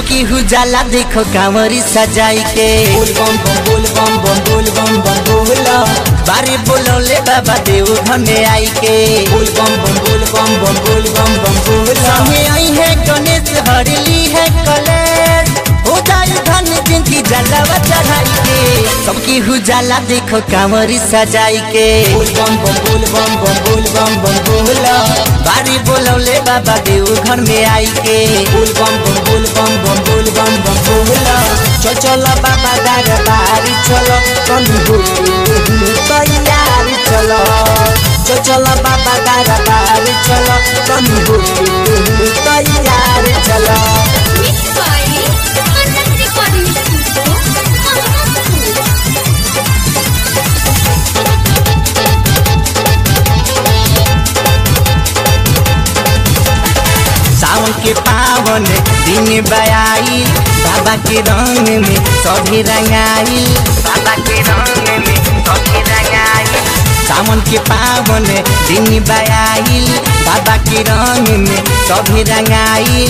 सबकी हुजाला देखो कांवरी सजाई के बोल बम बम बोल बम बम बोल बम बम बोला बारे बोलौले बाबा देव घर में आई के बोल बम बम बोल बम बम बोल बम बम बोला संगे आई है गणेश हरली है कलेश हो जाई धन जिनकी जलावा चढ़ाई के सबकी हुजाला देखो कांवरी सजाई के बोल बम बम बोल बम बम बोल बम बम बोला बारी बोलौले बाबा देव घर में आई के बोल बम बम बोल बम बम बोल बम बम बोला चल चल बाबा दरबारी चलो कनु हो तैयारी चलो चल चल बाबा दरबारी चलो कनु हो तैयारी चलो Mix by Anand Recording Studio, Mahamadpur. सावन के पावन दिन बयाई बाबा के रंग में सभी रंगाई बाबा के रंग में सभी रंगाई सावन के पावन दिन बयाई बाबा के रंग में सभी रंगाई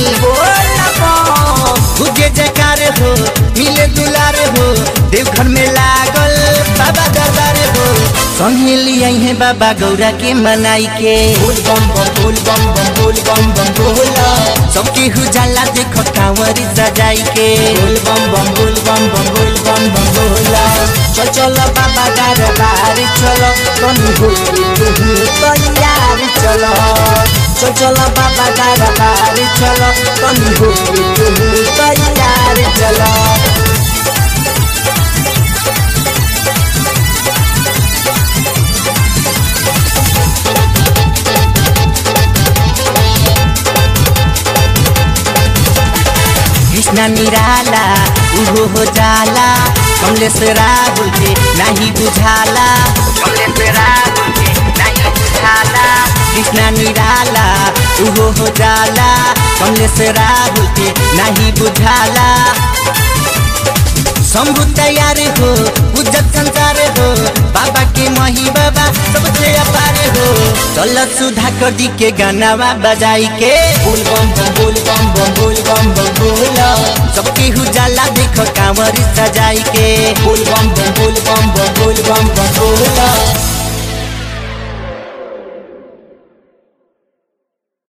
तुझे जयकार हो मिले दुलार हो देवघर में लागल बाबा दरबार हो संगे लियाई है बाबा गौरा के मनाई के बोल बम बम बोल बम बम बोल बम बम बोला सबके हुजाला देखो कांवरी सजाई के बोल बम बम बोल बम बम बोल बम बम बोला चल चल बाबा दरबार चलो कनु हो तैयार चलो चल चल बाबा दरबार चलो कनु हो तैयार चलो कृष्णा निराला उहो हो जाला कमलेश राहुल के नहीं बुझाला कमलेश राहुल के नहीं बुझाला कृष्णा निराला उहो हो जाला कमलेश राहुल के नहीं बुझाला शंभु तैयार हो उज्जत संसार हो बाबा के मही बाबा सबसे अपार हो चल सुधा कर दी के गानावा बजाई के बोल बम बम बोल बम बम बोल बम बम बोला सबके हुजाला देखो कांवरी सजाई के बोल